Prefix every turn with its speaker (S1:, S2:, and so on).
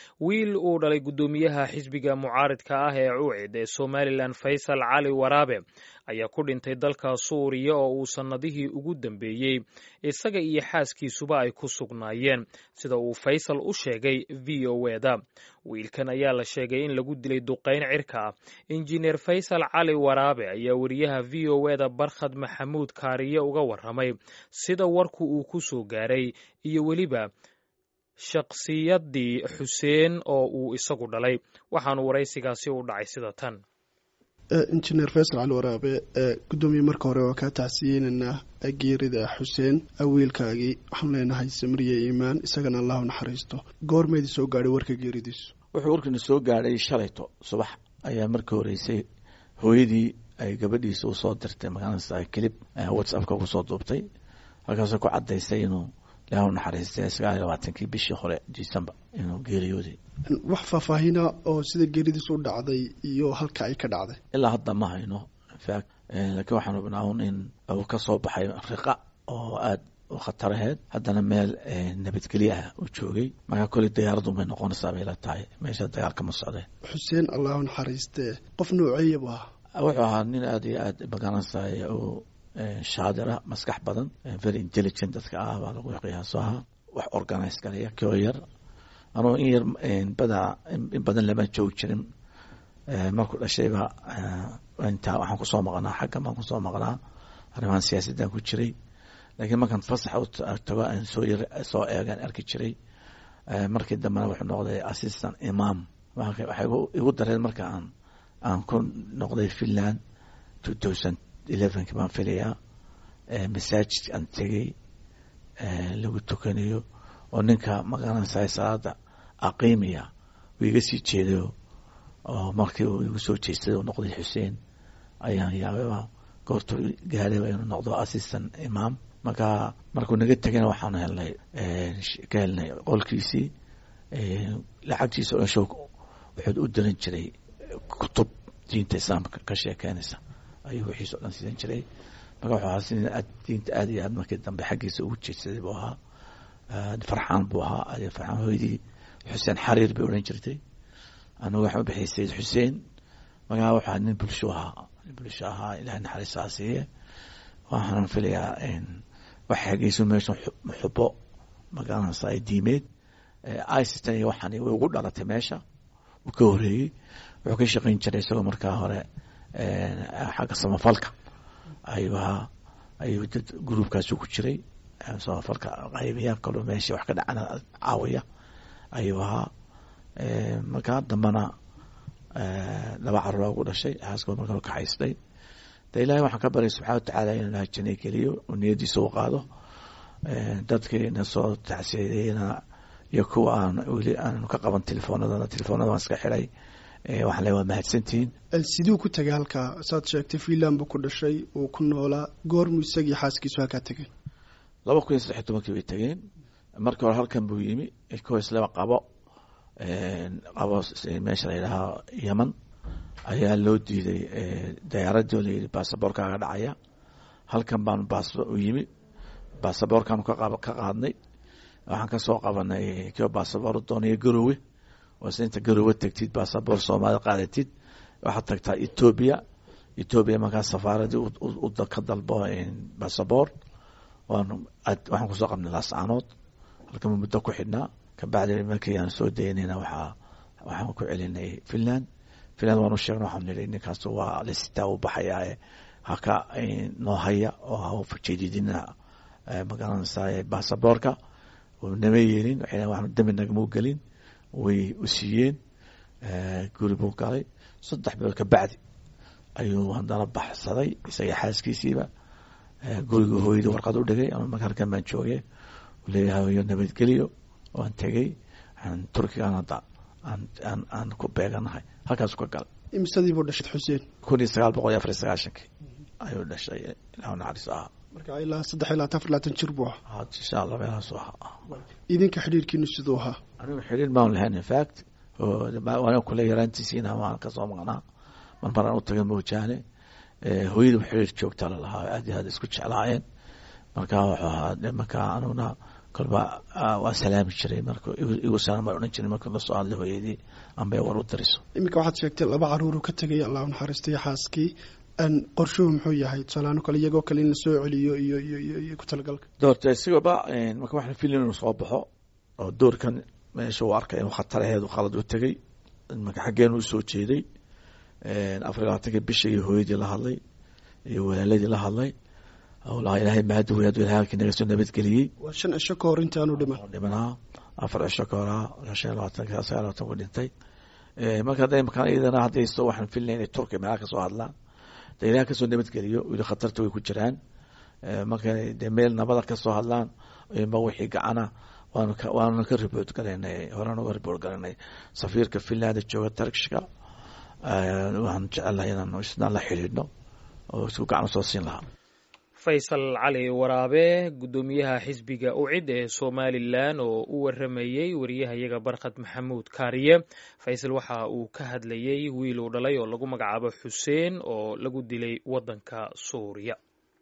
S1: wiil uu dhalay guddoomiyaha xisbiga mucaaridka ah ee cuucid ee somalilan faysal cali waraabe ayaa ku dhintay dalka suuriya oo uu sannadihii ugu dambeeyey isaga iyo xaaskiisuba ay ku sugnaayeen sida uu faysal u sheegay v o eda wiilkan ayaa la sheegay in lagu dilay duqayn cirka ah injineer faysal cali waraabe ayaa wariyaha v o eda barkhad maxamuud kaariye uga warramay sida warku uu ku soo gaaray iyo weliba shakhsiyaddii xuseen oo uu isagu dhalay waxaanu waraysigaasi u dhacay sida tan
S2: injineer faysal cali waraabe guddoomiye marka hore waa kaa tacsiyeynaynaa geerida xuseen wiilkaagii waxaanu leenahay samriye iimaan isagana allahu naxariisto goormeedii soo gaadhay warka geeridiisu
S3: wuxuu warkiina soo gaadhay shalayto subax ayaa markii horeysay hooyadii ay gabadhiisa usoo dirtay magaalada kilib whatsappka kusoo duubtay halkaasoo ku cadaysay inuu ilaahu naxariistay sagaal iyo labaatankii bishii hore december inuu geeriyooday
S2: wax faahfaahina oo sida geeridiisu u dhacday iyo halka ay ka dhacday
S3: ilaa hadda ma hayno infact laakiin waxaan hubnaa un in uu ka soo baxay riqa oo aada u khataraheed haddana meel nabadgelye ah uu joogay markaa koley diyaaraddu may noqonaysaa bay la tahay meesha dagaalka ma socdeen
S2: xuseen allahu naxariistee qof nooceeya bu ahaa
S3: wuxuu ahaa nin aada iyo aada magaranaysaay oo shaadira maskax badan very intelligent dadka ah baa lagu qiyaaso ahaa wax organize galaya koo yar anuu in yar badaa in badan lama joogi jirin markuu dhashayba intaa waxaan kusoo maqnaa xagga baan kusoo maqnaa arrimahan siyaasaddan ku jiray laakiin markaan fasax tago aan soo yar soo eegaan arki jiray markii dambena wuxuu noqday assistant imam waxay igu dareen marka aan aan ku noqday finland two thousand elevenki baan filayaa masaajid aan tegey lagu tukanayo oo ninka magaranaysa salaada aqiimiya uu iga sii jeedayo oo markii uu igu soo jeestay noqday xuseen ayaan yaababa goortuu gaarayba inuu noqdo assistant imam marka markuu naga tegana waxaan helnay ka helnay qolkiisii lacagtiisa o show wuxuu u diran jiray kutub diinta islaamka ka sheekeynaysa ayuu wixiisa o dhan siidan jiray marka wuxuu ahaa si diinta aada iyo aad markii dambe xaggiisa ugu jeedsaday buu ahaa farxaan buu ahaa adi farxaan hooydii xuseen xariir bay odhan jirtay anigu waxaan u bixiyay sayid xuseen markaa wuxuu ahaa nin bulsho ahaa nin bulsho ahaa ilahay naxariistaa siiye waxaan filayaa wax xageyso meesha xubo magaranaysa diimeed istan iyo waxaan way ugu dhalatay meesha uu ka horeeyey wuxuu ka shaqeyn jiray isagoo markaa hore xagga samafalka ayuu ahaa ayuu dad gruubkaasu ku jiray samafalka qaybiyaa kaloo meesha wax ka dhacana caawiya ayuu ahaa markaa dambana laba carura ugu dhashay xaaskoo markaa kaxaystay de ilahay waxaan ka baryay subxana watacaala inuu ilaha janay geliyo oo niyadiisa u qaado dadkiina soo tacsiyeeyena iyo kuwa aan weli aanu ka qaban telefoonadana telefoonada waan iska xiray waxaan le waa mahadsantihiin
S2: siduu ku tegay halkaa saad sheegtay finland buu ku dhashay uu ku noolaa goormuu isagii xaaskiisu halkaa tegay
S3: laba kun iyo saddex iyo tobankii bay tegeen markii hore halkan buu yimi ko islaba qabo qabo meesha la yidhaaha yeman ayaa loo diiday dayaaradii oo layidhi basaboorkaaga dhacaya halkan baanu bas u yimi basaboorkaanu ka qaadnay waxaan kasoo qabanay kio basaboor doonaya garowe oo se inta garowe tegtid basaboor soomaalida qaadatid waxaad tagtaa etoobiya etoobiya markaa safaaradii ka dalbo basaboor waxaan kusoo qabnay laascaanood halkan muddo ku xidhnaa kabacdi markii aan soo daynayna waxaa waxaan ku celinay finland finland waanu sheegna waxaan nidhi ninkaas waa lasitaa u baxayaae haka noo haya oo ha jeedidina magaranaysa basaboorka nama yeelin waxaan dembi nagama gelin way u siiyeen guri buu galay saddex bilood kabacdi ayuu haddana baxsaday isaga xaaskiisiiba guriga hooyadii warqad u dhigay ama marka halkan baan joogay leeyahay nabadgeliyo waan tegey turkigan hadda aan aan ku beeganahay halkaasu ka galay
S2: imisadii buu dhashay xuseen
S3: kun iyo sagaal boqol iyo afar iyo sagaashankii ayuu dhashay ilahu naxariis ahaa
S2: marka ilaa saddex iyo labaatan afar labaatan jir buu ahaa
S3: insha allah meelahaasu ahaa
S2: idinka xidhiirkiinu siduu ahaa
S3: anigu xidhiir baan lahayn infact waan kule yaraantiisiina waan kasoo maqnaa mar maraan u taga moojaane hooyadii xiriir joogta lalahaa aad iyo aad isku jeclaayeen marka wuxuu ahaa marka anuguna kolba waan salaami jiray marka igu salaam baan odhan jiray marka la soo hadlay hooyadii amba war u dariso
S2: iminka waxaad sheegtay laba caruuru ka tegay allah u naxariistay xaaskii qorshuhu muxuu yahay tusaalaano kale iyagoo kale in la soo celiyo iyo iyo iyo iyo ku talagalka
S3: doorta isigaba marka waxaan filin inuu soo baxo oo doorkan meesha uu arkay inuu khataraheedu khalad u tegey marka xaggeenu usoo jeeday afar iyo labaatanka bisha iyo hooyadii la hadlay iyo walaaladii la hadlay laha ilaahay mahadi wey aduu ilahay halkii naga soo nabadgeliyey
S2: waa shan cisho ka hor intaanu dhiman
S3: dhimanaa afar cisho ka horaa shan iyo labaatanka sagaal labatan ku dhintay marka hadda imakaan iyadana haddayso waxaan filnay inay turkiya meelaha kasoo hadlaan de ilahay kasoo nabadgeliyo weli khatarta way ku jiraan marka de meel nabada kasoo hadlaan ma wixii gacana waanu ka waanu ka report galaynay horaan uga report galaynay safiirka finland jooga turkishka waxaan jecelnahay inaanu isna la xidhiidhno oo isku gacan usoo siin lahaa
S1: faysal cali waraabe guddoomiyaha xisbiga ucid ee somalilan oo u waramayey wariyahayaga barkhad maxamuud kaariye faysal waxa uu ka hadlayey wiil uu dhalay oo lagu magacaabo xuseen oo lagu dilay waddanka suuriya